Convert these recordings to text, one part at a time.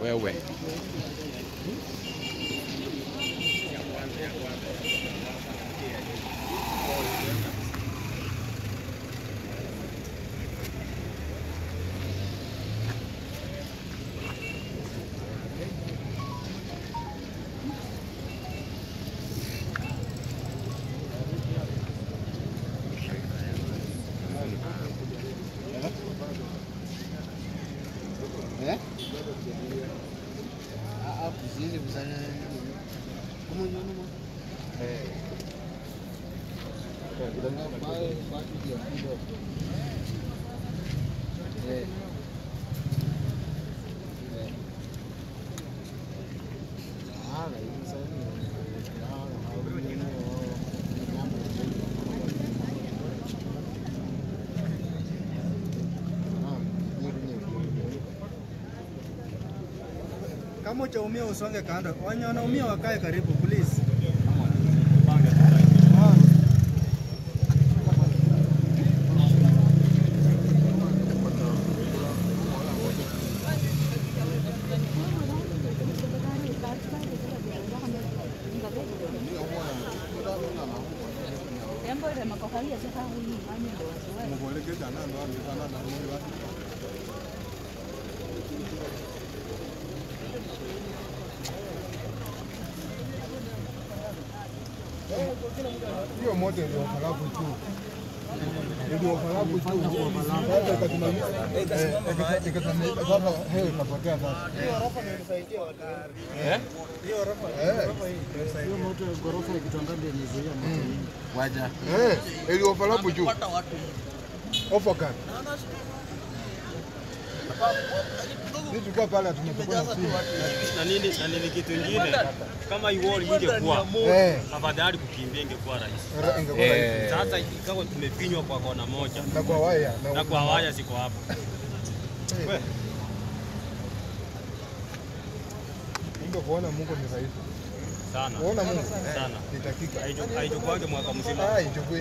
Wewe. Eh? Ah, kuzile kuzana. Kama nyoni mo. Eh. Kudanga pale baki dia kidogo. Eh. Eh. Ah, hii sasa ni. Ah, hauni ni jambo. Ah, ni ni. Kama utaumia usonge kando, wenye wanaumia wakae karibu please. Tembo ile makohalia sasa huyu mami ndo wasiwe. hiyo moto ndio halafu tu ndio halafu tu sasa ikasimamisha eh, ikasimamisha sasa hewa ikapotea sasa Eh? eh Hiyo moto ya ghorofa ikitangazwa imezuia moto hii. Waja. eh ile overlap juu overcut sisi tulikuwa pale tumechukua na simu na nini na nini kitu ingine kama iwall ingekuwa eh afadhali kukimbia ingekuwa rahisi. ra- ingekuwa rahisi Eh. Sasa ikawa tumepinywa kwa kona moja na kwa waya na kwa waya ziko hapa. Eh. Kumbe kuona Mungu ni rahisi. Sana Kuona Mungu sana, ni dakika. Haichu- haichukuange mwaka mzima. Ah, ichukui.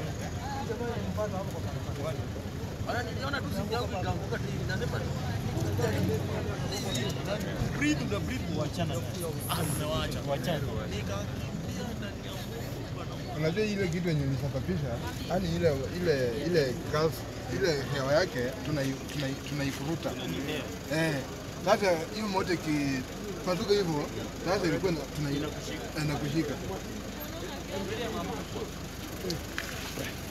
Unajua ile kitu yenye ilisababisha, yani ile ile ile gas ile hewa yake tunai- tunai- tunaifuruta. Eh, sasa hiyo moto ikipasuka hivyo, sasa ilikuwa ina- tunai- inakushika.